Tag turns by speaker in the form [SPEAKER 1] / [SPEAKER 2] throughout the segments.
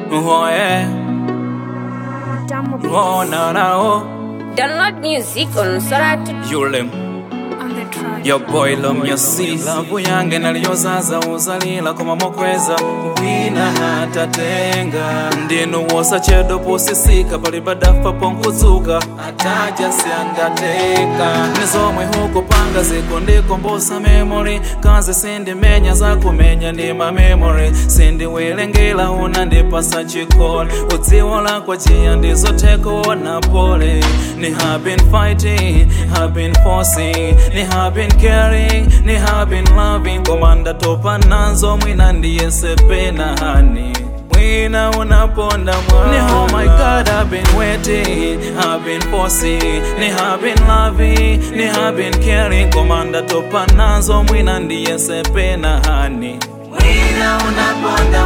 [SPEAKER 1] Oh yeah, oh no no,
[SPEAKER 2] Download music on Soratu.
[SPEAKER 1] Yulem.
[SPEAKER 3] on the track.
[SPEAKER 1] Your boy love your sis Lavu yange naliyozaza uzalila koma mokweza wina hatatenga ndinu wosa chedo posisika palibadafa ponkutsuka ataja siandateka nizomwe huko panga ziko ndikombosa memory kazi sindimenya zakumenya ndi mamemori sindiwilengela una ndipasa chikoli udziwo lakwa chiya ndizotekuona pole ni have been fighting have been forcing ni have been caring ni have been loving komanda topa nazo mwina ndiyesepena hani mwina unaponda mwa ni oh my god i've been waiting i've been forcing ni have been loving ni have been caring komanda topa nazo mwina ndiyesepena hani mwina unaponda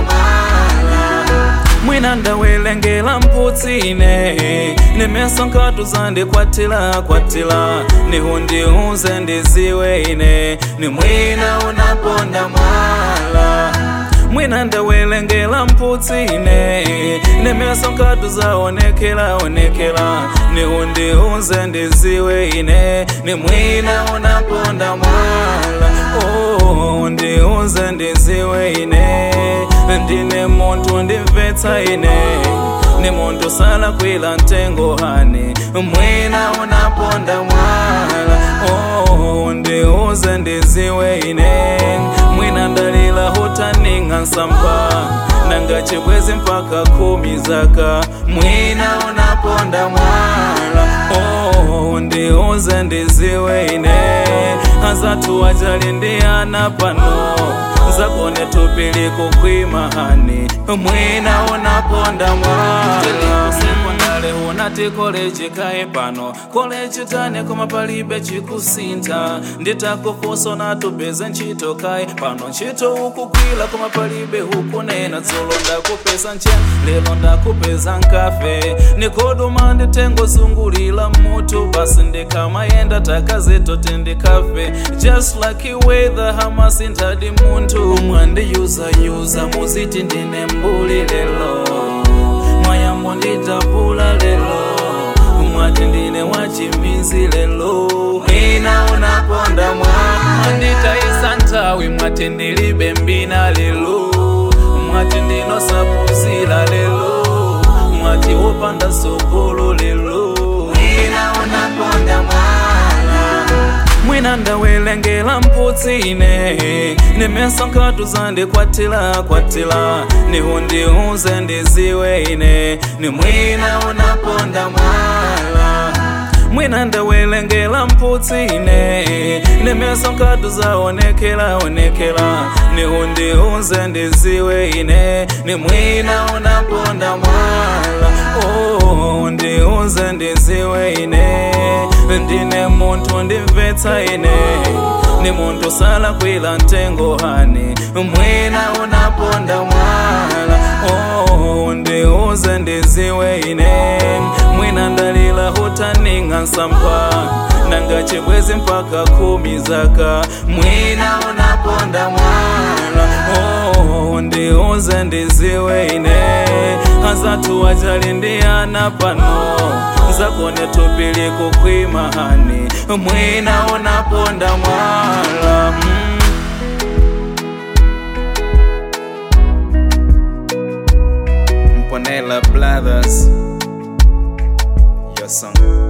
[SPEAKER 1] mwala mwina ndawelengela mputsine nimeso nkatu zandikwatila kwatila nihundiunze ndiziwe ine ni mwina unaponda mwala mwina ndawelengela mputsine nimeso nkatu zaonekela onekela nihundiunze ndiziwe ine ni mwina unaponda mwala oh, ndiunze ndiziwe ine ndine muntu ndimvetsa ine ni muntu sala kwila ntengo hani mwina unaponda mwala oh, ndiuze ndiziwe ine mwina ndalila hutaninga nsampa nanga chibwezi mpaka kumi zaka mwina unaponda mwala oh, ndiuze ndiziwe ine azatu wajali ndiyana pano zakone tupili kukwima hani mwina unaponda mwala sekondale unati koleji kaye pano koleji tane koma palibe chikusinta nditakufuso natupeze ntchito kaye pano ntchito ukukwila koma palibe hukunena dzulo ndakupeza nchen lelo ndakupeza nkafe nikoduma nditengozungulila mutu basi ndikamayenda takazitoti ndikafe just like weather hamasintadi muntu mwandiyuzayuza muziti ndine mbuli lelo mwayambo nditapula lelo mwati ndine wachimizi lelo ina unaponda mwa mwanditaisa nthawi mwati ndilibe mbina lelo mwati ndinosapuzila lelo mwati wopanda sogolo lelo ina unaponda mwala mwina ndawelengela mputsine nimeso nkatu zandikwatila kwatila nihundiunze ndiziwe ine ni mwina unaponda mwala mwina ndawelengela mputsine nimeso nkatu zaonekela onekela nihundiunze ndiziwe ine ni mwina unaponda mwala oh, ndiunze ndiziwe ine ndine muntu ndimvetsa ine ni muntu sala kwila ntengo hani mwina unaponda mwala oh, ndiuze ndiziwe ine mwina ndalila hutaninga nsampa nanga chibwezi mpaka kumi zaka mwina unaponda mwala oh, ndiuze ndiziwe ine azatu wajali ndiyana pano zakone tupili kukwima hani mwina unaponda mwala mm. Mponela Brothers Your song